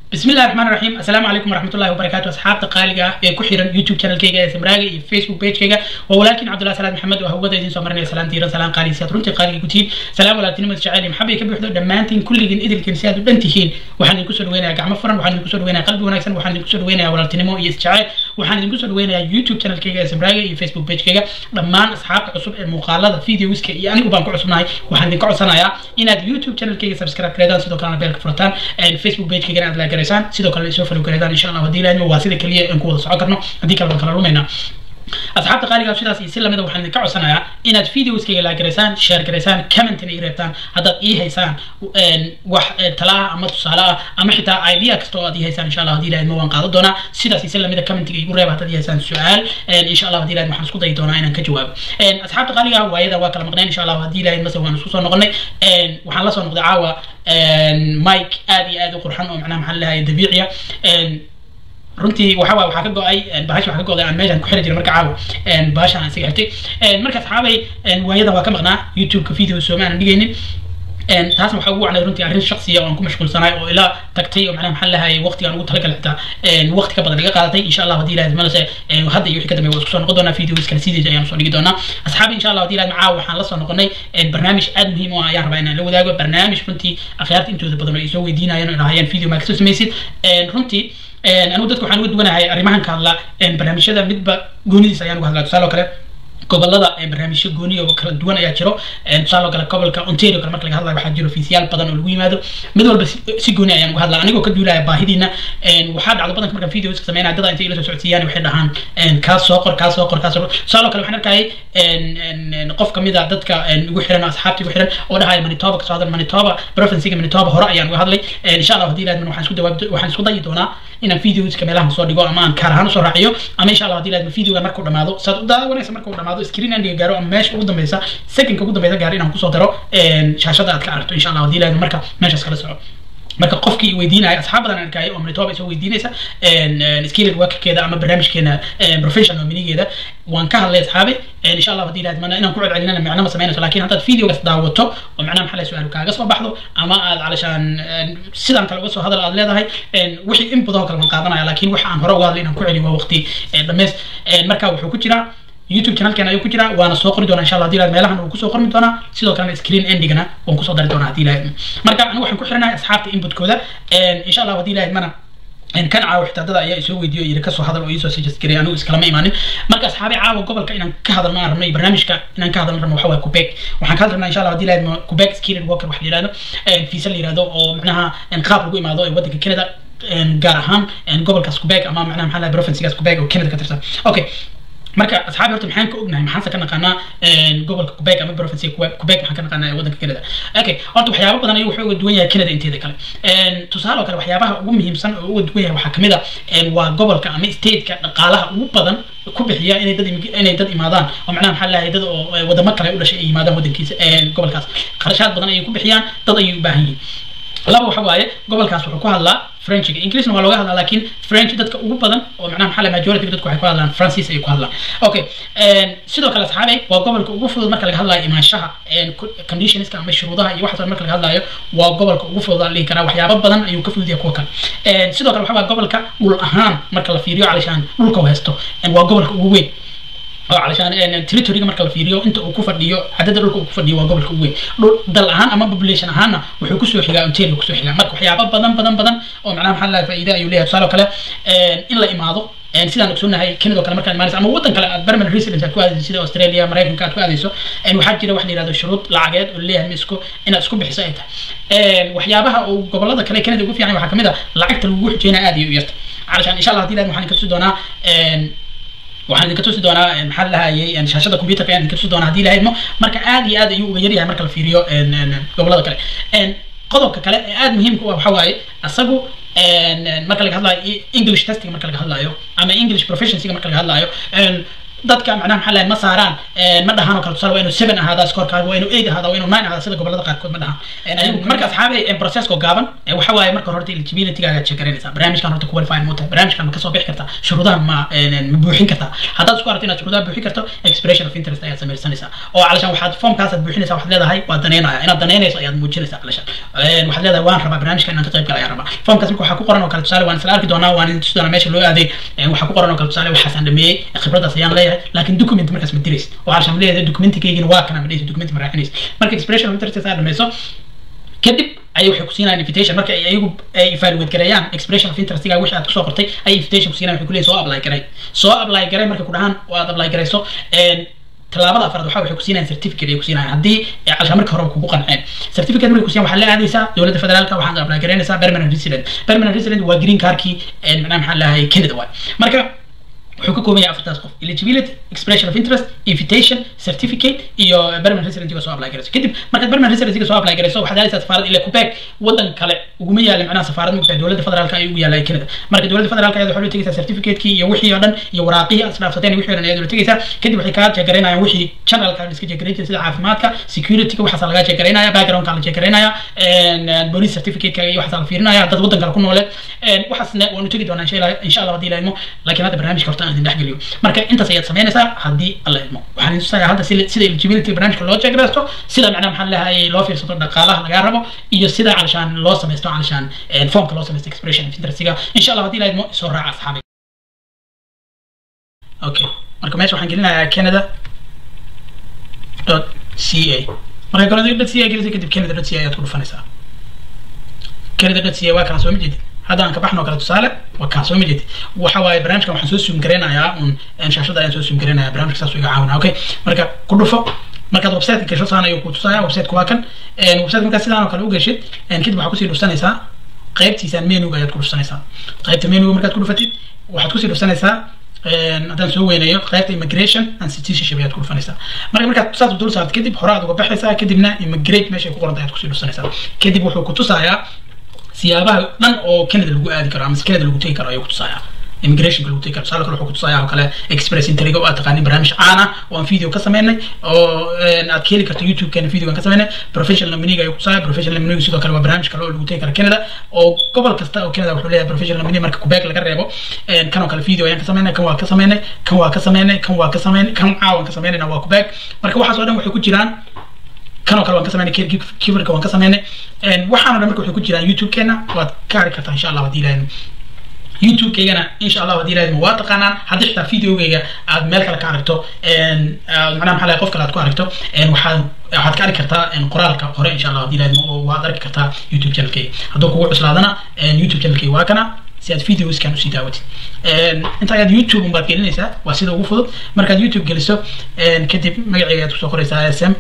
بسم الله الرحمن الرحيم السلام عليكم ورحمة الله وبركاته أصحاب تقاليقة ee ku xiran YouTube channel kayga ee Samraaga iyo Facebook page kayga waa walaalkiin Cabdullahi Salaad Maxamed oo hawada idin soo marinaya salaan diiran salaan qaali si aad runtii qaaliga ku tihiin salaam walaaltinimo jacayl maxabay ka buuxdo dhammaantiin kulligiin idilkiin si aad u dhan tihiin waxaan idinku soo dhaweynayaa gacmo furan waxaan idinku soo dhaweynayaa qalbi wanaagsan waxaan idinku soo dhaweynayaa walaaltinimo iyo isjacayl waxaan idinku soo dhaweynayaa YouTube channel kayga ee Samraaga iyo Facebook page kayga dhammaan asxaabta cusub ee muuqaalada videoska iyo anigu baan ku cusubnahay waxaan idinka codsanayaa inaad YouTube channel kayga subscribe gareedaan sidoo kalena beelka furataan Facebook page kayga aad la garaysaan sidoo kale soo falo gareedaan insha allah haddii ilaahimo waa sida keliya aan ku wada socon karno haddii kale waan kala lumaynaa asxaabta qaaliga sidaas iyo si lamida waxaan idinka codsanayaa inaad videoskayga la garaysaan share garaysaan commentina ii reebtaan haddaad ii haysaan wax tala ah ama tusaale ah ama xitaa idea kasta oo aad ii haysaan insha allah haddii ilaahimo waan qaadan doonaa sidaas iyo si lamida commentiga igu reeba haddaad ii haysaan su-aal insha allah haddii ilaahimo waxaan isku dayi doonaa inaan ka jawaabo asxaabta qaaliga waayada waa kala maqneen insha allah haddii ilaahimo mase waan isku soo noqonay waxaan la soo noqday caawa mike aad iyo aad u qurxan oo macnaha maxaa lahaye dabiiciya runtii waxa waa waxaa ka go-ay bahasha waxaa ka go-day aan meeshan ku xiri jiray marka caawa bahashan aan isaga xirtay marka asxaabay waayadan waa ka maqnaa youtube-ka video sooma aanan dhigaynin taasna waxaa ugu wacnay runtii arrin shaksiya oo aan ku mashquulsanaay oo ilaa tagtay oo macnaha maxaa lahaye waqtigaan ugu talagalay xitaa waqti ka badan iga qaadatay insha allah haddii ilahay manase hadda iyo wixii ka dambeeya waa isku soo noqon doonaa videos kale sidiisa ayaan soo dhigi doonaa asxaabi insha allah haddii ilahay macaa waxaan la soo noqonay barnaamij aad muhiim u ah ayaan rabaa inaan la wadaago barnaamij runtii akhyaarta intooda badan oo ay soo weydiinayeen oo dhahayeen video maa kasoo samaysid runtii anigu dadka waxaan uga duwanahay arrimahan ka hadla barnaamijyada midba goonidiisa ayaan uga hadlaa tusaale oo kale gobolada barnaamijyo gooniya oo kala duwan ayaa jiro tusaale oo kale gobolka ontario kale marka laga hadlayo waxaa jiro fiisiyaal badan oo lagu yimaado mid walba si gooni ayaan uga hadlaa anigoo ka duulaya baahidiina waxaa dhacdo badanka markaan videos ka sameynaya dada intay ila soo socodsiiyaan waxay dhahaan kaa soo qor kaa soo qor kaa soo qor tusaale oo kale waxaan arkayay qof kamid a dadka ugu xiran asxaabta ugu xiran oo dhahaya manitoba kasoo hadal manitoba provincega manitoba hore ayaan uga hadlay insha allah haddii ilaahadman waxaan isku dawaab waxaan isku dayi doonaa inaan videoska meelahan soo dhigo ama aan kaar ahaan usoo raaciyo ama insha allah haddii ilaahadman videoga markuu dhamaado saad u daawanaysa markuu dhamaado screen endiga gaaro ama meesha ugu dambeysa secondka ugu dambeysa gaaro inaan kusoo daro shaashada aad ka aragto insha allah haddii ilaahadman marka meeshaas kala soco marka qofkii weydiinaya asxaab badan arkaayo oo manitoba soo weydiinaysa skilled workerkeeda ama barnaamijkeena professional minigeeda waan ka hadlay asxaabi insha allah haddii ilaahad inaan ku celcelinana micno ma samaynayso laakiin haddaad videogaas daawato oo macnaha maxaa su-aal kaaga soo baxdo ama aad calashaan sidan kale uga soo hadal aad leedahay wixii in badan oo kale waan qaadanaya laakiin waxa aan hore uga hadlay inaan ku celiyo waa waqti dhameys marka wuxuu ku jiraa youtube channelkan ayuu ku jiraa waana soo qori doonaa insha allah hadii ilahay meelahan uu kusoo qormi doonaa sidoo kalena screen endigana waan kusoo dari doonaa hadii ilahay marka anigu waxaan ku xiranahay asxaabta inputkooda insha allah hadii ilahay mana kan caawa xitaa dada ayaa isoo weydiiyo yiri kasoo hadal oo iisoo suggest garay anigu iskalama imaanin marka asxaabi caawa gobolka inaan ka hadalno aan rabno iyo barnaamijka inaan ka hadalno rabno waxa waaye quebec waxaan ka hadalnaa insha allah hadii ilahay quebec skilled worker wax la yihahdo visa la yihahdo oo macnaha qaab lagu imaado ee waddanka canada gaar ahaan gobolkaas quebec ama macnaha maxaa lahay provincekaas quebec oo canada ka tirsan okay marka asxaabi horta maxaan ka ognahay maxaanse ka naqaanaa gobolka quebec ama province quebec maxaan ka naqaanaa waddanka canada okay horta waxyaabo badan ayuu wuxuu uga duwan yahay canada inteeda kale tusaale oo kale waxyaabaha ugu muhiimsan oo uga duwan yahay waxaa kamid a waa gobolka ama stateka dhaqaalaha ugu badan ku bixiya inay dad inay dad imaadaan oo macnaha maxaa lahay dad oo wadamo kale u dhashay ay yimaadaan waddankiisa gobolkaas qarashaad badan ayay ku bixiyaan dad ayay u baahan yihiin laba waxa waaye gobolkaas wuxuu ku hadlaa frenchiga englishna waa looga hadlaa laakiin french dadka ugu badan oo macnaha maxaa la majority dadku waxay ku hadlaan francis ayay ku hadlaan okay sidoo kale asxaabe waa gobolka ugu fudud marka laga hadlayo imaanshaha conditionska ama shuruudaha iyo waxaas marka laga hadlayo waa gobolka ugu fudud aan dhihi karaa waxyaabo badan ayuu ka fudud yahay kuwa kale sidoo kale waxa waa gobolka dhul ahaan marka la fiiriyo calishaan dhulka haysto waa gobolka ugu weyn oo calashaan territoryga marka la fiiriyo inta uu ku fadhiyo cadada dhulka uu ku fadhiyo waa gobolka ugu weyn dhul dal ahaan ama population ahaanna wuxuu kusoo xigaa ontario kusoo xigaa marka waxyaaba badan badan badan oo macnaha maxaa lahay faa'iida ayuu leeyahay tusaale oo kale in la imaado sidaan ogsoonahay canada oo kale markaad imaanayso ama waddan kale aad permanent residence aad ku aadayso sida australia maraykanka aad ku aadayso waxaa jira wax la yihahdo shuruud lacageed oo leeyahay ma isku inaad isku bixiso ay tahay waxyaabaha uu gobolada kale canada ugu fiican waxaa kamid a lacagta lagu xujeynaya aad iyo u yarta calashaan insha allah hadii ilaad waxaan ka tusi doonaa waxaan idinka tusi doonaa maxaa lahayay shaashada computerka ayaan idinka tusi doonaa hadii ilahay idmo marka aad iyo aad ayuu uga yaryahay marka la fiiriyo gobolada kale qodobka kale ee aad muhiimka u ah waxa waaye asagu marka laga hadlayo english testing marka laga hadlayo ama english proficiencyga marka laga hadlayo dadka macnaha maxaa lahay ma saaraan ma dhahaan oo kale tusaale waa inuu seven ahaadaa scorekaaga waa inuu eight ahaada waa inuu nine ahaada sida gobolada qaarkood ma dhahaan marka asxaabe processko gaaban waxa waaye marka horta eligibilitygaaga check garanaysaa barnaamijkan horta qualify ma tahay barnaamijkan ma kasoo bixi kartaa shuruudaha ma ma buuxin kartaa haddaad isku aragto inaad shuruudaha buuxin karto expression of interest ayaad samaysanaysaa oo calashaan waxaad formkaasaad buuxinaysaa waxaad leedahay waa daneynaya inaad daneynayso ayaad muujinaysaa calashaan waxaad leedahay waan rabaa barnaamijkan inaan ka qayb gala ayaan rabaa formkaas marka waxaa ku qoran oo kale tusaale waan isla arki doonaa waan idin tusi doonaa meesha loo aaday waxaa ku qoran oo kale tusaale waxaasaan dhameeyey khibradaas ayaan leeyahay laakiin document markaas ma diraysid oo calashaan ma leeyahay documentigaygina waa kana ma dhehaysid document ma raacinaysid marka expression of interest aad dhameyso kadib ayay waxay ku siinayaan invitation marka ay ayagu ay evaluate gareeyaan expression of interestiga wixii aad kusoo qortay ay invitation ku siinayaan waxay ku leeyihin soo apply garay soo apply garay markay ku dhahaan oo aad apply garayso tallaabada afraad waxa waxay ku siinayaan certificate ay ku siinayaan haddii calshaa marka hore kugu qanceen certificate markay ku siiyaan waxaa la aadaysaa dowladda federaalka waxaad apply garaynaysaa permanent resident permanent resident waa green cardkii macnaha maxaa lahay canada waay marka wuxuu ka kooban yahay afartaas qof eligibility expression of interest invitation certificate iyo permanent residencyga soo apply garayso kadib markaad permanent residencyga soo apply garayso waxaad helaysaa safaarad ilaa quebec wadan kale uguma yaala macnaha safaarad mugtahay dowladda federaalka ay ugu yaala canada marka dowladda federaalka ayaad waxaa tegaysaa certificate-kii iyo wixii oo dhan iyo waraaqihii aad isdhaafsateen wixii oo dhan ayaad tegaysaa kadib waxay kaa jeegaraynayaan wixii generalka iska jeegaraynaya sida caafimaadka security-ga waxaasa lagaa jeegaraynaya background-ka la jeegaraynaya police certificate-ka iyo waxaasa la fiirinaya dad wadan kale ku nooleed waxaasna waanu tegi doonaa insha allah haddii la idmo laakiin hadda barnaamijka horta aan idin dhexgeliyo marka intaas ayaad samaynaysaa haddii alla idmo waxaan idin tusayaa hadda sida eligibility barnaamijka loo jeegraysto sida macnaha maxaa leeyahay loo fiirsato dhaqaalaha lagaa rabo iyo sida calashaan loo samaysto calashaan formka loo samaysto expression of interestiga insha allah haddii la idmo soo raaca asxaabay okay marka meesha waxaan gelinayaa canada dot c a marka canada dot c a gelisay kadib canada dot c a ayaad ku dhufanaysaa canada dot c a waa kana soo ma jeedid hadda aan ka baxno kale tusaale waa kaan soo ma jeedid waxa waaye barnaamijkan waxaan soo suum garaynayaa un shaashada ayaan soo suum garaynayaa barnaamijka saas iga caawinaa okay marka ku dhufo markaad website gasho saan ayuu ku tusaya website waa kan website markaad sidaan oo kale u geshid kadib waxaad kusii dhufsanaysaa qaybtiisaan menuga ayaad ku dhufsanaysaa qaybta menuga markaad ku dhufatid waxaad kusii dhufsanaysaa haddaan soo weynayo qaybta immigration and citizenship ayaad ku dhufanaysaa marka markaad saas dul saarto kadib hore aad uga baxaysaa kadibna immigrate meeshay ku qoranta ayaad kusii dhufsanaysaa kadib wuxuu ku tusayaa siyaabaha dhan oo canada lagu aadi karo ama canada lagu tegi karo ayuu kutusayaa immigrationka lagu tegi karo tusaale kale wuxuu kutusayaa oo kale express intriga oo aad taqaanin barnaamij caan ah oo aan video ka sameynay oo aad ka heli karto youtube-keena video aan ka sameynay professional nominee ayuu kutusaya professional nominee sidoo kale waa barnaamij kale oo lagu tegi karo canada oo gobol kasta oo canada wuxuu leeyahay professional nominee marka quebec laga reebo kan oo kale video ayaan ka sameynay kan waa ka sameynay kan waa ka sameynay kan waa ka sameynay kan caawan ka sameynayna waa quebec marka waxaas oo dhan waxay ku jiraan kanoo kale waan ka sameynay kibarka waan ka sameynay waxaana dhan marka waxay ku jiraan youtube-keena waad ka ari kartaa insha allah haddii ilaahayna youtube-keygana insha allah haddii ilaahayna waa taqaanaan haddii xitaa videogeyga aad meel kale ka aragto macnaha maxaa lahay qof kale aad ku aragto waxaad waxaad ka arki kartaa qoraalka hore insha allah haddii ilaahayna oo waad arki kartaa youtube channelkeyga hadduu kugu cuslaadana youtube channelkeyga waa kana si aad videoskan usii daawatid inta ayaad youtube unbaad gelinaysaa waa sida ugu fudud markaad youtube geliso kadib magaceyga ayaad kusoo qoraysaa sm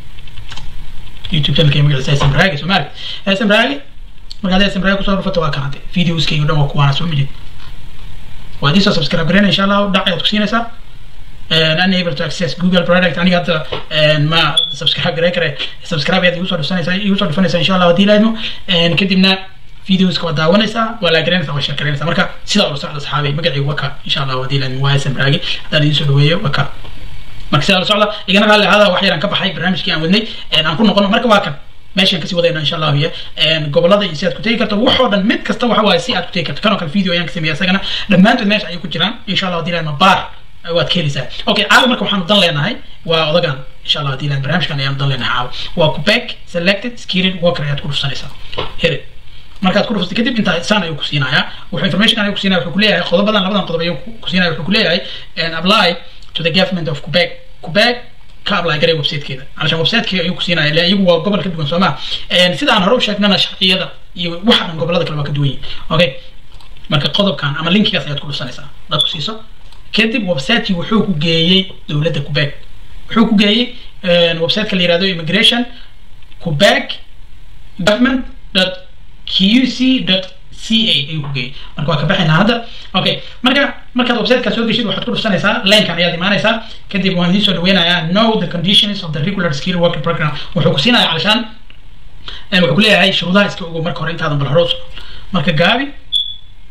youtube channelkay magaciisa sm raagi soomaali sm raagi markaad sm raagi kusoo dhufato waa kan hadde videoskayga dhan waa kuwaana soo majid waad isoo subscribe gareyna insha allah dhac ayaad ku siinaysaa unable to access google product aniga hadda ma subscribe garey kare subscribe ayaad igu soo dhufanaysaa igu soo dhufanaysaa insha allah haddii laadmo kadibna videoska waa daawanaysaa waa la garanaysaa waa share garanaysaa marka sidaa ula socda saxaabay magacaygu waa ka insha allah haddii laadmo waa sm raagi haddaan idiin soo dhaweeyo waa ka marka sidaa la socda igana raalli ahaada wax yaraan ka baxay barnaamijkii aan wadnay aan ku noqono marka waa kan meeshaan kasii wadayna insha allahu iyo gobolada iyo si aad ku tegi karto waxoo dhan mid kasta waxa waaye si aad ku tegi karto kanoo kale video ayaan ka sameeya isagana dhammaantood meesha ayay ku jiraan insha allah haddii laadma baar waad ka helaysaa okay caawa marka waxaanu dan leenahay waa odagan insha allah haddii laad barnaamijkan ayaanu dan leenahay caawa waa quebec selected skirin worker ayaad ku dhufsanaysaa here markaad ku dhuftay kadib intaa saan ayuu ku siinayaa wuxuu information ayuu ku siinaya wuxuu ku leeyahay qodobadan labadan qodob ayuu ku siinaya wuxuu ku leeyahay apply to the government of quebec quebec ka apply garay websitekeeda علشان websitekeeda ayuu ku siinaya ilaa iyagu waa gobol ka duwan soo ma sida aan hore u sheegnana sharciyada iyo waxa dhan gobolada kale waa ka duwan yihin okay marka qodobkan ama linkigaas ayaad ku dhusanaysaa dad ku siiso kadib websitekii wuxuu ku geeyey dowladda quebec wuxuu ku geeyey websiteka la yihahdo immigration quebec government dot qc dot ca ayuu ku geeyey marka waa ka baxaynaa hadda okay marka markaad websiteka soo geshid waxaad ku dhufsanaysaa linkan ayaad imaanaysaa kadib waan idiin soo dhaweynayaa know the conditions of the regular skill working program wuxuu ku siinaya calashaan wuxuu ku leeyahay shuruudaha iska ogow marka hore intaadan bal hore marka gaabi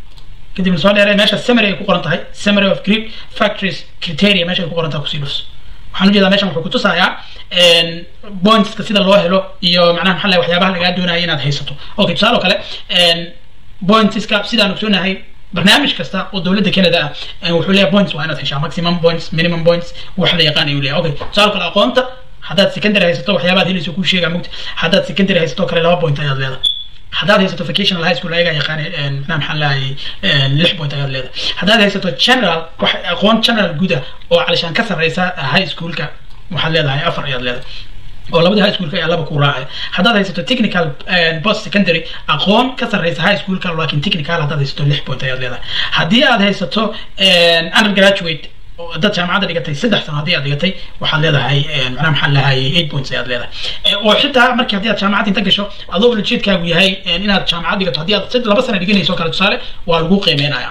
kadibna soo dheeree meesha summary ay ku qoran tahay summary of grip factories criteria meesha ay ku qoran tahay kusii dhus waxaan ujeedaa meeshan wuxuu kutusayaa pointska sida loo helo iyo macnaha maxaa lahay waxyaabaha lagaa doonaya inaad haysato okay tusaale oo kale pointska sidaan ogsoonahay barnaamij kasta oo dowladda canada ah wuxuu leeyahay points waa inaad heshaa maximum points minimum points wax la yaqaan ayuu leeyahay okay tusaale kale aqoonta haddaad secondary haysato waxyaabaad helayso kuu sheegaa mugta haddaad secondary haysato kale laba point ayaad leedahay haddaad haysato vocational high school ayagaa yaqaan macnaha maxaa lahay lix point ayaad leedahay haddaad haysato general wax aqoon general guda oo calishaan ka sarreysa high schoolka waxaad leedahay afar ayaad leedahay oo labadii high schoolka ayaa laba ku raacay haddaad haysato technical post secondary aqoon ka sarreysa high schoolka laakiin technical haddaad haysato lix point ayaad leedahay haddii aad haysato undergraduate dad jaamacadda dhigatay saddex sano haddii aad dhigatay waxaad leedahay macnaha maxaa lahay eight points ayaad leedahay oo xitaa markii haddii aad jaamacad inta gasho adoo ulajeedkaagu yahay inaad jaamacad dhigato haddii aad sid laba sano dhiganayso kale tusaale waa lagu qiimeynaya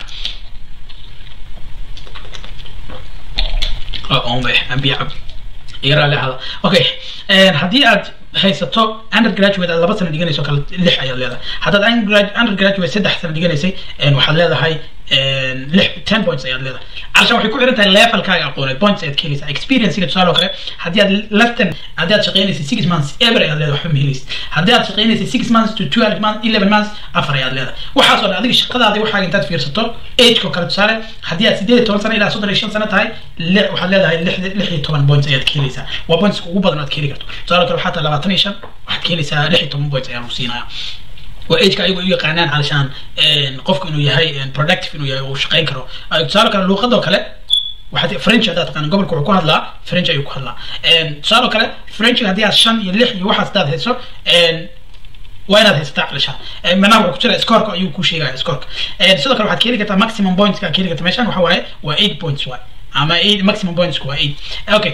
ombe ambiya cab iga raali ahada okay haddii aad haysato undergraduate aad laba sano dhiganayso kale lix ayaad leedahay haddaad undergraduate saddex sano dhiganaysay waxaad leedahay lix ten points ayaad leedahay calashaan waxay ku xiran tahay levelkaaga aqooneed points ayaad ka helaysaa experiencega tusaale oo kale haddii aad lesson haddii aad shaqaynaysay six months ever ayaad leedahay waxba ma helaysid haddii aad shaqaynaysay six months to twelve months eleven months afar ayaad leedahay waxaas oo dhan adiga shaqadaada waxaaga intaad fiirsato ageko kale tusaale haddii aad sideed iyo toban sano ilaa soddon iyo shan sano tahay waxaad leedahay lix iyo toban points ayaad ka helaysaa waa points ugu badan aad ka heli karto tusaale kale waxaa tahay labaatan iyo shan waxaad ka helaysaa lix iyo toban points ayaan ku siinaya waa ageka ayagu u yaqaanaan calashaan qofku inuu yahay productive inuu yahay uu shaqayn karo tusaale kale luuqadoo kale waxaad french haddaad taqaan gobolka wuxuu ku hadlaa french ayuu ku hadlaa tusaale kale french haddii aad shan iyo lix iyo waxaas hadaad hayso waa inaad haysataa calashaan macnaha wuxuu ku jira scoreka ayuu ku sheegaya scoreka sidoo kale waxaad ka heli kartaa maximum points ka heli kartaa meeshan waxa waaye waa eight points waay ama eight maximum points waa eight okay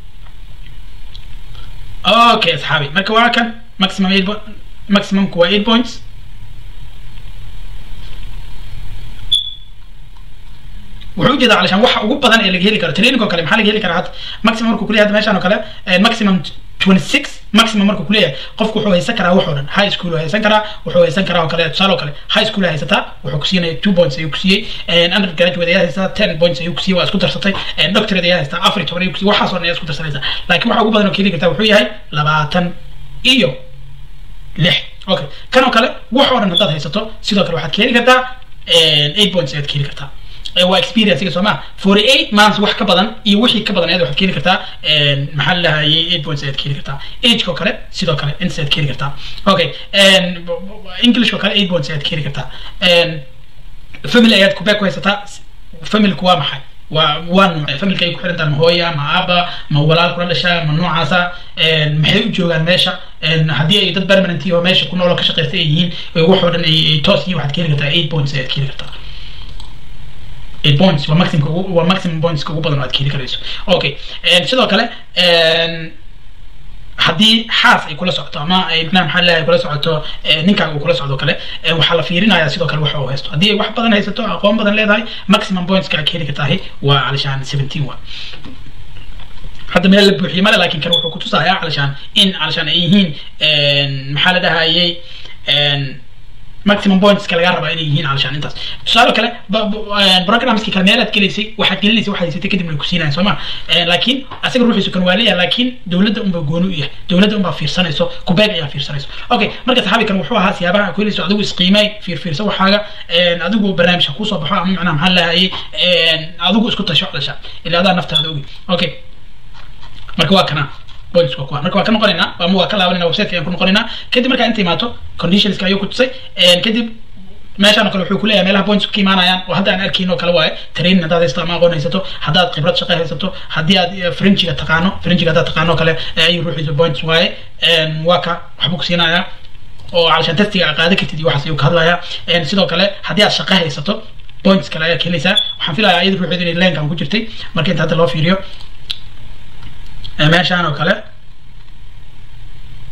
okay asxaabi marka waa kan maximum eight maximumku waa eight points wuxuu ujeedaa calashaan waxa ugu badan ee laga heli karo training oo kale maxaa laga heli karaa hadda maximum markuu kuleeyahay meeshaan oo kale maximum twenty six maximum markuu kuleeyahay qofku wuxuu haysan karaa wax oo dhan high school haysan karaa wuxuu haysan karaa oo kale tusaale oo kale high school haysataa wuxuu ku siinaya two points ayuu ku siiyey undergraduate ayaa haysataa ten points ayuu ku siiyey waa isku darsatay doctorate ayaa haysataa afar iyo toban ayuu ku siiyey waxaas oo dhan ayaa isku darsanaysa laakiin waxa ugu badan oo ka heli kartaa wuxuu yahay labaatan iyo lix okay kan oo kale wax oo dhan haddaad haysato sidoo kale waxaad ka heli kartaa eight points ayaad ka heli kartaa waa experience soo ma forty eight months wax ka badan iyo wixii ka badan ayaad waxaad ka heli kartaa maxaa la lahayay eight points ayaad ka heli kartaa ageko kale sidoo kale ints ayaad ka heli kartaa okay english oo kale eight points ayaad ka heli kartaa family ayaad kubee ku haysataa familku waa maxay waa waa nooc familka ay ku xiran tahay ma hooya ma aaba ma walaal kula dhasha ma noocaasa maxay u joogaan meesha haddii ay dad permanent oo meesha ku nool oo ka shaqeysta ay yihiin waxoo dhan ay toos yihiin waxaad ka heli kartaa eight points ayaad ka heli kartaa eight points waa maximum waa maximum points ugu badan oo aad ka heli karayso okay sidoo kale haddii xaas ay kula socoto ama ay macnaha maxaa leeyahay kula socoto ninkaaga uu kula socdo kale waxaa la fiirinayaa sidoo kale waxa uu haysto haddii ay wax badan haysato aqoon badan leedahay maximum pointska aad ka heli kartahay waa calashaan seventeen waa hadda meel la buuxiyey male laakiin kan wuxuu kutusayaa calashaan in calashaan ay yihiin maxaa la dhahayay maximum pointska laga rabaa inay yihiin calashaan intaas tusaale kale programski kale meelaad gelaysay waxaad gelinaysa waxaad haysatay kadib way ku siinayaan soo ma laakiin asaga ruuxiisu kan waa leeyahay laakiin dowladda unbaa gooni u yahay dowladda unbaa fiirsanayso kubeeg ayaa fiirsanayso okay marka saxaabi kan wuxuu ahaa siyaabaha aad ku helayso adigu isqiimay fiirfiirso waxaaga adigu barnaamijka kuusoo baxo ama macnaha maxaa lahayay adigu isku tasho calashaan ilaa adaa naftaada ogi okay marka waa kana points waa kuwa marka waa ka noqonaynaa ama waa ka laabanayna website ayaan ku noqonaynaa kadib markaa inta imaato conditionska ayuu ku tusay kadib meeshaan oo kale wuxuu kuleeyahay meelaha points ka imaanayaan oo hadda aan arkayn oo kale waaye training haddaad haysato ama aqoon haysato haddaad khibrad shaqo haysato haddii aad frenchiga taqaano frenchiga haddaad taqaano kale ayuu ruuxiisa points waaye waa ka waxbuu ku siinayaa oo calashaan testiga aad qaadan kartid iyo waxaas ayuu ka hadlayaa sidoo kale haddii aad shaqo haysato points kale ayaa ka helaysaa waxaan filayaa iyada ruuxeedu inay leenkan ku jirtay marka inta hadda loo fiiriyo meeshaan oo kale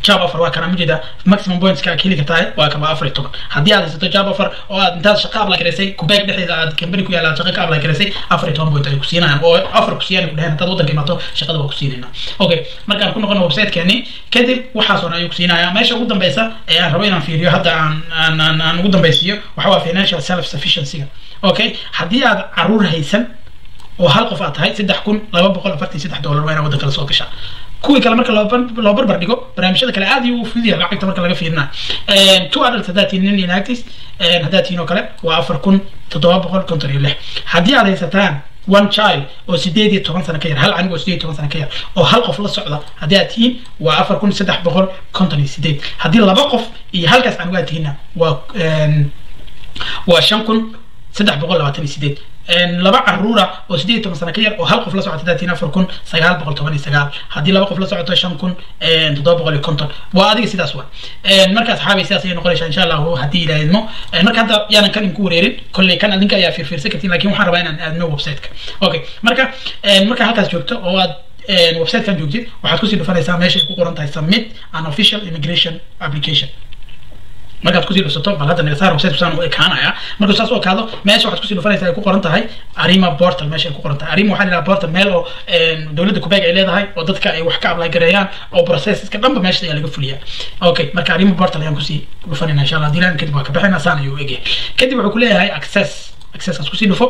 job offer waa kana ujeeda maximum points ka kili kartaa waa kan waa afar iyo toban haddii aad haysato job offer oo aad intaad shaqo apply garaysay kubeeg dhexdeeda aad company ku yaala aad shaqo ka apply garaysay afar iyo toban point ay ku siinayaan oo afar ku siiyaan ku dheheen haddaad waddanka imaato shaqada waa ku siinayna okay markaan ku noqono websitekeeni kadib waxaas oo dhan ayuu ku siinaya meesha ugu dambeysa ee aan rabo inaan fiiriyo hadda aan aan aan, aan ugu dambeysiiyo waxa waa financial self sufficiency okay haddii aad caruur haysan oo hal qof aad tahay saddex kun laba boqol afartan iyo saddex dollar waa inaad waddanka la soo gashaa kuwii kale marka loo bar- loo barbar dhigo barnaamijyada kale aad ayuu u fudud yahay lacagta marka laga fiirina two adults haddaad tihiin nin inactis haddaad tihiin oo kale waa afar kun toddoba boqol konton iyo lix haddii aad haysataan one child oo sideed iyo toban sano ka yar hal canig oo sideed iyo toban sano ka yar oo hal qof la socda haddii aad tihiin waa afar kun saddex boqol konton iyo sideed haddii laba qof iyo halkaas canig aad tihiinna waa em, waa shan kun saddex boqol labaatan iyo sideed laba caruura oo sideed iyo toban sano ka yar oo hal qof la socota daatiin afar kun sagaal boqol toban iyo sagaal haddii laba qof la socoto shan kun toddoba boqol iyo konton waa adiga sidaas wa marka asxaabay sidaas ayay noqonaysaa insha allahu haddii ilaa idmo marka hadda yaanan kan idinku wareerin kolley kan adinka ayaa fiirfiirsan kartiin lakin waxaan rabaa inaan aadno websiteka okay marka marka halkaas joogto oo aad websitekan joogtid waxaad kusii dhufanaysaa meesha ay ku qoran tahay submit an official immigration application markaad kusii dhusato bal hadda nagasaar website kusaan u ekaanaya markuu saas u ekaado meesha waxaad kusii dhufanaysaa ay ku qoran tahay arima portal meesha ay ku qoran tahay arima waxaa la yidhaha portal meel oo dowladda kubeeg ay leedahay oo dadka ay wax ka apply gareeyaan oo processeska dhanba meesha ayaa laga fuliyaa okay marka arima portal ayaan kusii dhufanayna insha allah haddii laan kadib waa ka bixina saan ayuu egyahay kadib wuxuu kuleeyahay access accesskaas kusii dhufo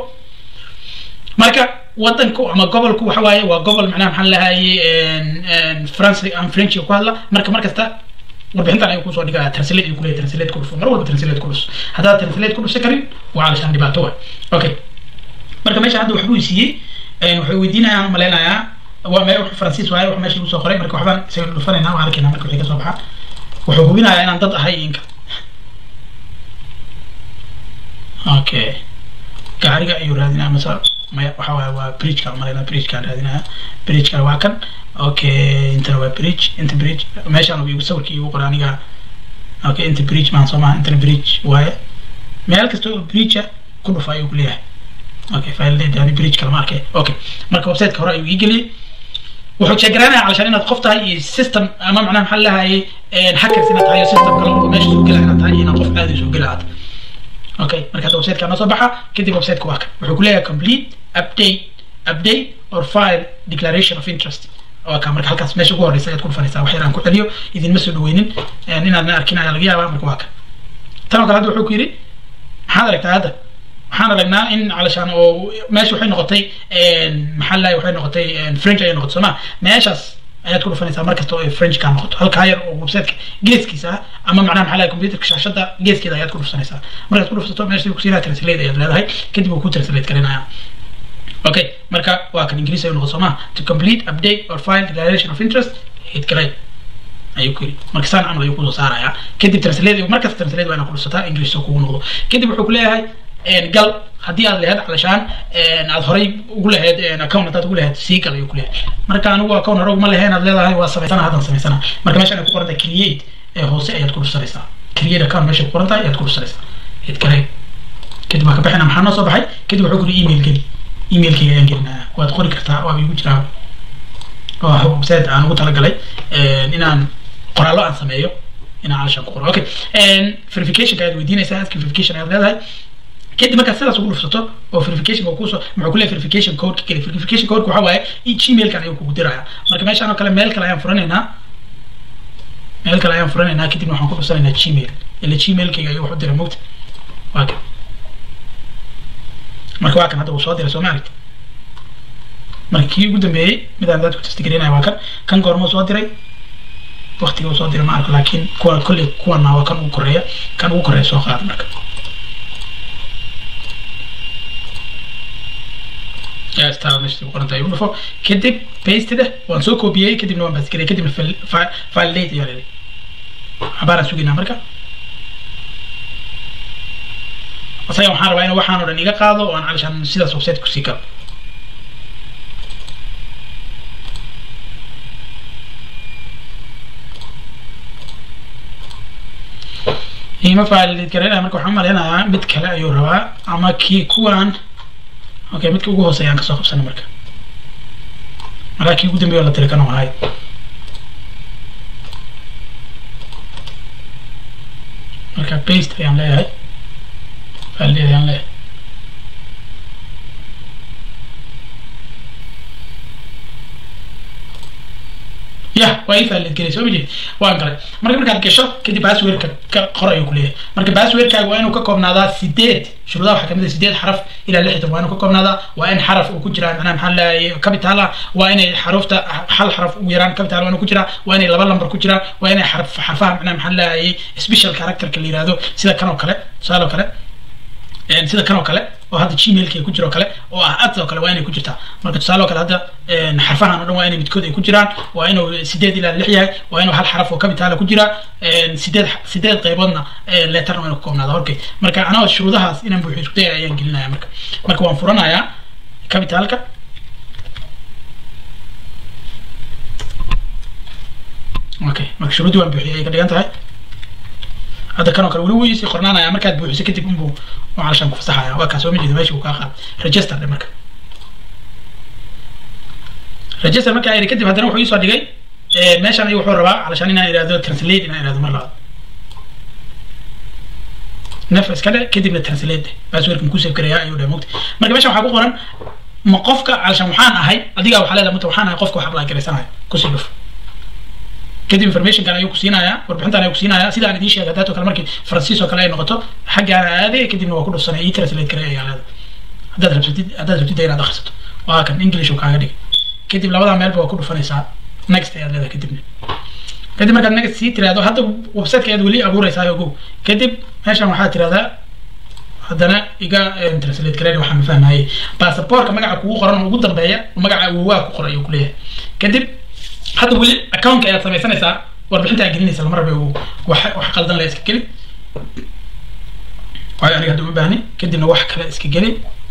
marka wadanku ama gobolku waxa waaye waa gobol macnaha maxaa lahaye france aan french ku hadla marka markasta warbixintan ayuu kusoo dhigaya translate ayuu kuleeyahay translate ku dhufo mar walba translate ku dhus haddaad translate ku dhufsan karin waa calashaan dhibaato wa okay marka meesha hadda waxbuu siiyey waxay weydiinayaan malaynayaa waa me wuxuu faransiis waaye wax meesha usoo qoray marka waxbaan isaga dhufanaynaa waa arkaynaa marka wixii kasoo baxa wuxuu hubinayaa inaan dad ahay inka okay gaariga ayuu raadinaya mase maya waxa waaye waa bridgeka malaynaa bridgekaan raadinaya bridgekana waa kan okay intana waa bridge inta bridge meeshaan igu sawirkii igu qoray aniga okay inta bridge maan soo maha intana bridge waaye meel kasta oo bridgea ku dhufa ayuu kuleeyahay okay file yani bridge kalama arkay okay marka websiteka hore ayuu ii geliyey wuxuu sheegaraynaya calashaan inaad qof tahay iyo system ama macnaha maxaa lahaye hackers inaad tahay iyo system kale oo meesha soo gelaya inaad tahay iyo inaad qof caadi soo gelaya aad okay marka hadda websiteka noo soo baxa kadib websiteka waa kan wuxuu kuleeyahay complete update update or file declaration of interest waa kaa marka halkaas meesha ugu horeysa ayaad ku dhufanaysaa wax yar aan ku celiyo idinma soo dhaweynin inaadna arkin ayaa laga yaabaa marka waa kan tan oo kale hadda wuxuu ku yidhi maxaad aragtaa hadda waxaan aragnaa in calashaan oo meesha waxay noqotay maxaa lahay waxay noqotay french ayay noqotay sooma meeshaas ayaad ku dhufanaysaa mar kasta oo ay french kaa noqoto halkaa yar oo websiteka geeskiisa ah ama macnaha maxaa lahay computerka shaashada geeskeeda ayaad ku dhufsanaysaa markaad ku dhufsato meesha kusiinaya translate ayaad leedahay kadib uu ku translate garinayaa okay marka waa kan ingiriis ayuu noqon soo maha to complete update or file declaration of interest hit galay ayuu ku yidhi marka saan camal ayuu kusoo saarayaa kadib translate markasta translate waa inaad ku dhufsataa ingiriis oo kugu noqdo kadib wuxuu ku leeyahay gal haddii aad lahayd calashaan aad horay ugu lahayd account haddaad ugu lahayd sii gal ayuu ku leeyahay marka anigu account hore uguma lahayn aad leedahay waa samaysana haddan samaysana marka meeshaan ay ku qoran tahay create ee hoose ayaad ku dhufsanaysaa create account meesha ku qoran tahay ayaad ku dhufsanaysaa hit galay kadib waa ka bixina maxaa noo soo baxay kadib wuxuu ku yidhi email geli emailkayga ayaan gelinaya waad qori kartaa waaba igu jiraa waa website aan ugu talagalay inaan qoraallo aan sameeyo inaan calashaan ku qoro okay verificationka ayaad weydiinaysaa aski verification ayaad leedahay kadib markaad sidaas ugu dhufsato oo verification oo kuusoo muxuu ku leeyahay verification code ka geli verification code waxa waaye gmailkan ayuu kugu diraya marka meeshaan oo kale meel kale ayaan furanaynaa meel kale ayaan furanaynaa kadibna waxaan ku dhufsanaynaa gmail ila gmailkayga ayuu wax u diray mogta waa kan marka waa kan hadda uu soo diray soo ma aragti marka kii ugu dambeeyey midaan dadku testigareynaya waa kan kan goormuu soo diray waktiga uu soo diray ma arko laakiin kuwa kolley kuwana waa kan ugu koreeya kan ugu koreeya soo qaada marka star meesha ku qoranta ayuu dhufo kadib pasteda waan soo koobiyey kadibna waan baasgarey kadibna validate ayaa leeday xabaaraan sugaynaa marka asaga waxaan rabaa inuu waxaan oo dhan iga qaado oo aan calashaan sidaas website kusii galo ima validate garaynaya marka waxaan malaynayaa mid kale ayuu rabaa ama kii kuwan okay midka ugu hooseeya aan kasoo qabsana marka markaa kii ugu dambeeya la tiri kan oo ahay marka paste ayaan leeyahay validate ayaan leeyahay ya waa ii faalid gelay soo majeed waan galay marka markaad gasho kadib passwordka ka qor ayuu ku leeyahay marka passwordkaaga waa inuu ka koobnaadaa sideed shuruudaha waxaa kamid ah sideed xaraf ilaa lixdan waa inuu ka koobnaadaa waa in xaraf uu ku jiraa macnaha maxaa leeyahay capital ah waa inay xarufta hal xaraf ugu yaraan capital waa inuu ku jiraa waa inay laba lambar ku jiraan waa inay xarf xarfaha macnaha maxaa leeyahay special characterka la yihahdo sida kan oo kale tusaale oo kale sida kan oo kale oo hadda gmailka ay ku jiro kale oo ah ads oo kale waa inay ku jirtaa marka tusaale oo kale hadda xarfahan oo dhan waa inay midkood ay ku jiraan waa inuu sideed ilaa lix yahay waa inuu hal xaraf oo capitaala ku jira sideed sideed qayboodna letterna waa inuu ka koobnaada horkay marka anagoo shuruudahaas inaan buuxiyo isku dayaya ayaan gelinaya marka marka waan furanayaa capitalka okay marka shuruuddii waan buuxiyay ay ka dhigan tahay hadda kan oo kale weli wuu isii qornaanaya markaad buuxiso kadib unbuu calashaan ku fasaxaya waa kaas oo ma jeedo meesha uu kaa qaad register dhe marka register markaa iri kadib haddana wuxuu iisoo dhigay meeshan ayuu wuxuu rabaa calashaan inaan ihahdo translate inaan ihahdo mar labaad nef iska dhe kadibna translate dhe passwordkan ku save karaya ayuu dhe mogta marka meeshan waxaa ku qoran ma qofka calashaan waxaan ahay adigaa waxaa leedahay mata waxaan ahay qofka wax apply garaysanayo kusii dhuf kadib informationkan ayuu ku siinayaa warbixintan ayuu ku siinayaa sida aan idiin sheegay dato kale markii faransiis oo kale ay noqoto xaggaana aaday kadibna waa ku dhufsanay ii translate kare ayaa leeda haddaad rabsatid haddaad rabtid inaad akhrisato waa kan english uu kaaga dhigay kadib labadaa meelba waa ku dhufanaysaa next ayaad leedahay kadibna kadib markaad next sii tiraahdo hadda websiteka ayaad weli abuuraysaa ogow kadib meeshan waxaad tirahdaa haddana iga translate gareyn waxaan ma fahmayay baasaboorka magaca kugu qoran oo ugu dambeeya magaca awowaa ku qoran ayuu ku leeyahay kadib hadda weli accountka ayaad samaysanaysaa warbixinta aad gelinaysa lama rabe wax wax qaldan la iska geli waayo aniga hadda uma baahni kadibna wax kale iska geli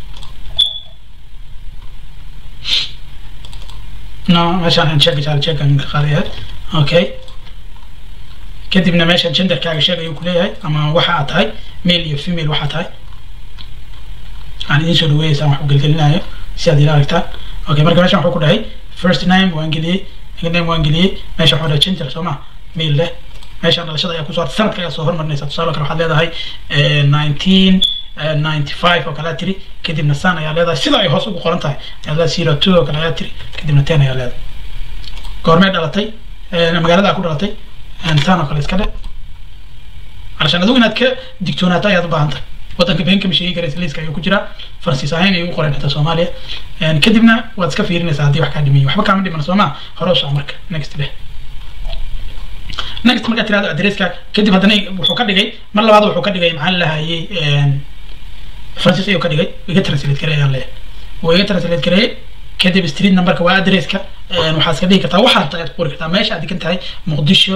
no meeshaan aan sheega jaal sheegan ka qaadayahay okay kadibna meesha genderkaaga sheeg ayuu kuleeyahay ama waxa aad tahay male iyo female waxaa tahay aan idiin soo dhaweeyaysaan wax u gelgelinayo si aad ila aragtaan okay marka meeshan wuxuu ku dhahay first name waan geliyey name waan geliyey meesha waxaa dhahay gender soo ma male leh meeshaan dhalashada ayaa kusoo sanadka ayaa soo hormarinaysa tusaale kale waxaad leedahay nineteen ninety five oo kale aad tiri kadibna san ayaa leedahay sida ay hoos ugu qoran tahay ayaa leedahay zero two oo kale ayaa tiri kadibna ten ayaa leedahay goormee dhalatay magaalada ku dhalatay tan oo kale iska dhe علشان adigu inaad ka digtoonaato ayaad u baahan tahay waddanka been kama sheegi karaysa liiska ayuu ku jiraa faransiis ahayn ayuu u qoran xitaa soomaaliya kadibna waad iska fiirinaysaa haddii wax kaa dhimiyo waxba kaama dhiman sooma hore u soco marka next leh next markaad tirahdo adresska kadib haddana wuxuu ka dhigay mar labaad wuxuu ka dhigay maxaa lahayay faransiis ayuu ka dhigay iga translate gareey ayaan leeyahay wuu iga translate gareeyey kadib street numberka waa adresska waxaad iska dhigi kartaa waxaad rabtaa ku qori kartaa meesha aad degan tahay muqdisho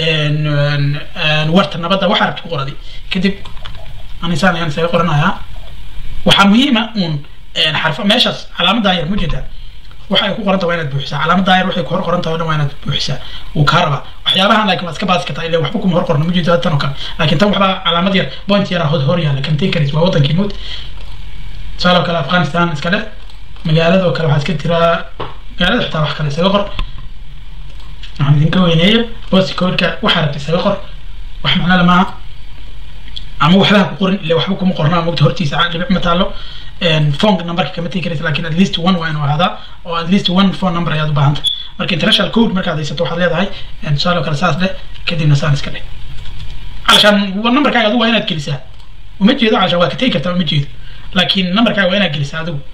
warta nabadda waxaa rabta ku qoradi kadib anisaan ayaan isaga qoranayaa waxaa muhiima uun xarfa meeshaas calaamadaa yar mujeedaa waxa ay ku qoranta waa inaad buuxisaa calaamadaa yar waxay ku hor qoran tahay o dhan waa inaad buuxisaa wuu kaa rabaa waxyaabahan laakiin waad iska baasi kartaa ilaa waxba kuma hor qorno mujeedaa tan oo kale laakiin tan waxbaa calaamad yar point yara hor hor yaalla kamteen karis waa wadankii mud tusaale oo kale afghanistan iska dhe magaalada oo kale waxaa iska tiraa magaalada xitaa wax kale isaga qor waxaan idinka weyneeya bosti codeka waxaa rabta isaga qor wax macno le maaha ama waxbaha ku qorin ila waxba kuma qornaa mogta hortiisa dhibic ma taalo phone numberka kama tegi karaysa lakin at least one waa inuu ahaadaa oo at least one phone number ayaad u baahan tahay marka international code markaad haysato waxaad leedahay tusaale oo kale saas dheh kadibna saan iska dheh calashaan numberkaaga adigu waa inaad gelisaa uma jeedo calashaan waa ka tegi kartaa uma jeedo laakiin numberkaaga waa inaad gelisaa adigu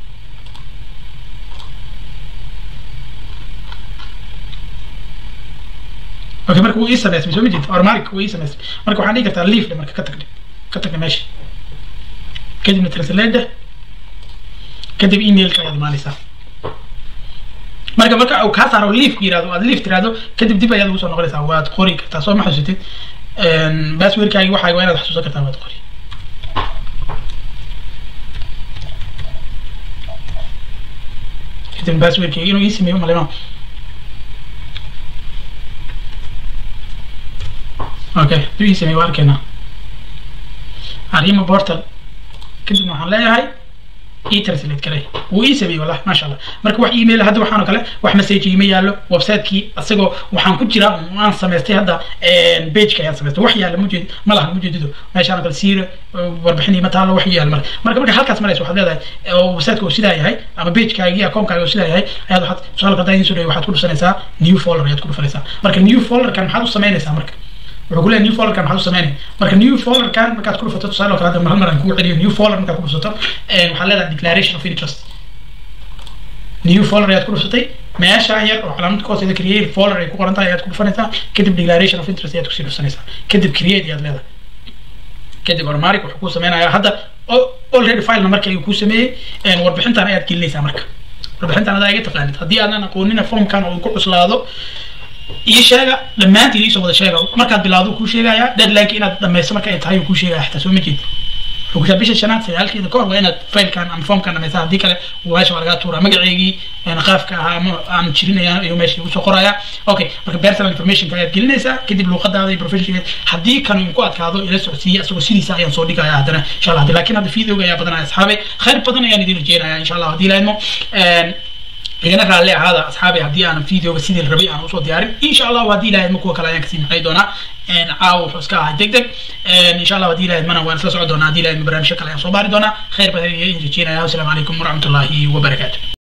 okay marka wuu ii samaysmay soo ma jeed ormarik wuu ii samaysmay marka waxaan dhigi kartaa leaf marka ka tagdhe ka tagdhe meesha kadibna translate kadib emailka ayaad imaanaysaa marka marka uu kaa saaro leafku yirahdo aad leaf tirahdo kadib dib ayaad ugu soo noqonaysaa waad qori kartaa soo ma xasuusatid passwordkaagi waxaaga waa inaad xasuusan kartaa waad qori kadib passwordkayga inuu ii sameeyo malema okay dib ii sameeyo waa arkaynaa arrima portal kadibna waxaan leeyahay ii translate garay wuu ii sameeyey wallahi maasha allah marka wax email hadda waxaan oo kale wax message iima yaallo website-kii asagoo waxaan ku jiraa waan samaystay hadda page-ka ayaan samaystay wax yaalla mujeed ma lahan mujeedido meeshaan oo kale siira warbixinii ma taalo wax yaalla marka marka marka halkaas maraysa waxaad leedahay oo website-ka uu sidaa yahay ama page-kaagii account-kaaga uu sidaa yahay ayaad waxaad tusaale hadaa idiin soo dhaweey waxaad ku dhufanaysaa new folder ayaad ku dhufanaysaa marka new folder-kan maxaad u samaynaysaa marka wuxuu ku leeyahay new folderkan maxaad u samaynay marka new folderkan markaad ku dhufato tusaale oo kale hadda hal mar aan kugu celiyo new folder markaad ku dhufato waxaad leedahay declaration of interest new folder ayaad ku dhufatay meesha yar oo calaamad ka hooseeda create folder ay ku qoran tahay ayaad ku dhufanaysaa kadib declaration of interest ayaad kusii dhufanaysaa kadib create ayaad leedahay kadib automatic wuxuu kuu sameynayaa hadda already filena markii ayuu kuu sameeyey warbixintan ayaad gelinaysaa marka warbixintan adaa iga taqaanid haddii aadan aqoonina formkan oo ku cuslaado ii sheega dhammaantiin iisoo wada sheega markaad bilaawdo kuu sheegayaa deadline inaad dhamayso marka ay tahay kuu sheegaya xitaa soo ma jeed wuxuu bisha shanaad sagaalkeeda kahor waa inaad failkan ama formkan dhamaysaa haddii kale meesha waa lagaa tuuraa magaceygii qaafka ahaa ama aan jirinaya ayuu meesha usoo qoraya okay marka personal informationka ayaad gelinaysaa kadib luuqadaada iyo professional haddii kan ku adkaado ila socodsiiya isagoo sidiisa ayaan soo dhigaya haddana insha allah laakiin hadda videoga ayaa badanaya asxaabe khayr badan ayaan idin rajeynaya insha allah haddii laadmo igana raalli ahaada asxaabi haddii aanan videoga sidii la rabay aan usoo diyaarin insha allah haddii ilahayd ma kuwa kale ayaan kasii maxay doonaa caawa wuxuu iska ahaa deg deg insha allah haddii ilahayd mana waan isla socon doonaa haddii ilahayd barnaamijyo kale ayaan soo baari doonaa khayr badan iyo in rajeynaya wasalaamu calaykum waraxmatullaahi wabarakaatu